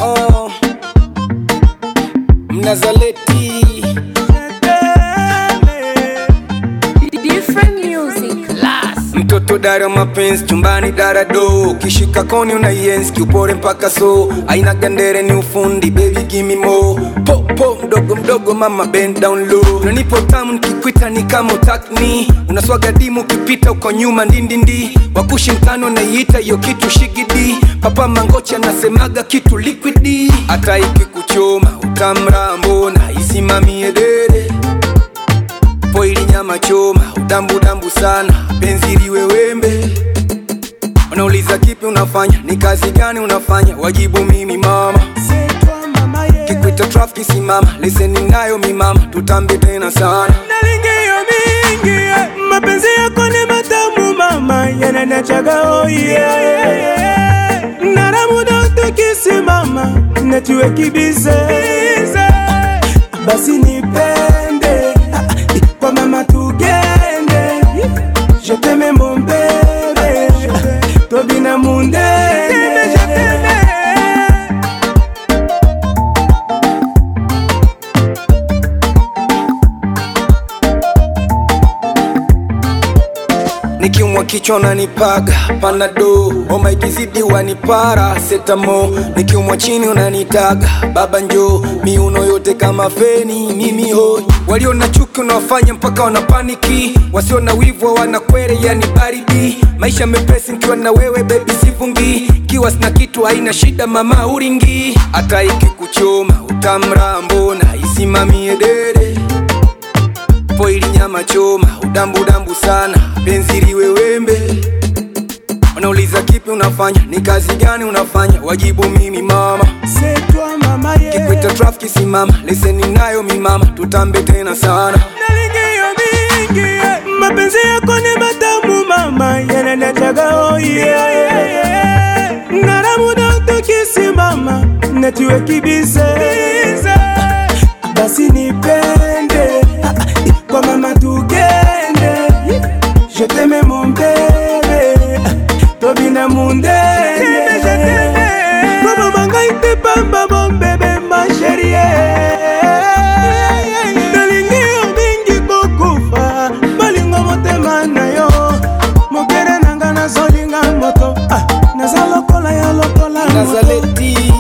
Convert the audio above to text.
oh. Mnazaleti Different music. mtoto dara mapenzi chumbani darado ukishika koni unaienzi kiupore mpaka so aina gandere ni ufundi baby gimme more po po mdogo mdogo mama bend down low unanipo tamu nikikwita ni kama utakni unaswaga dimu ukipita uko nyuma ndindindi wakushi mtano naiita hiyo kitu shigidi papa mangochi anasemaga kitu liquidi hata ikikuchoma utamrambona isimamie dede poili nyama choma udambudambu sana penzi liwe wembe wanauliza kipi unafanya ni kazi gani unafanya wajibu mimi mama kikwita trafiki simama leseni nayo mimama tutambe tena sana nalingiyo mingi eh. mapenzi yako ni matamu mama yananachaga oye naramuda tukisimama natuwe kibize basi nipende kwa mama tugende je t'aime mon bébé tobina mundene nikiumwa kichwa unanipaga panado homa ikizidi wanipara setamo nikiumwa chini unanitaga baba njo miuno yote kama feni mimi hoi walio na chuki unawafanya mpaka wanapaniki wasio na wivu wanakwere yani baridi maisha mepesi nikiwa na wewe bebi sivungi kiwa sina kitu haina shida mama uringi hata ikikuchoma utamrambona isimamie dede poili nyama choma udambudambu sana penzi liwe wembe wanauliza kipi unafanya ni kazi gani unafanya wajibu mimi mama c'est toi mama yeah. kikwita trafiki simama leseni nayo mimama tutambe tena sana nalingiyo mingi eh. mapenzi yako ni matamu mama yananachaga oye naramuda tukisimama natuwe kibize basi nipende kwa mama tugende je t'aime mon bébé tobina mundene kwa mama ngai te pamba mon bébé ma chérie nalingi yo mingi kokufa balingo motema na yo mokere nanga nazolinga moto Ah, naza lokola ya lokola moto nazaleti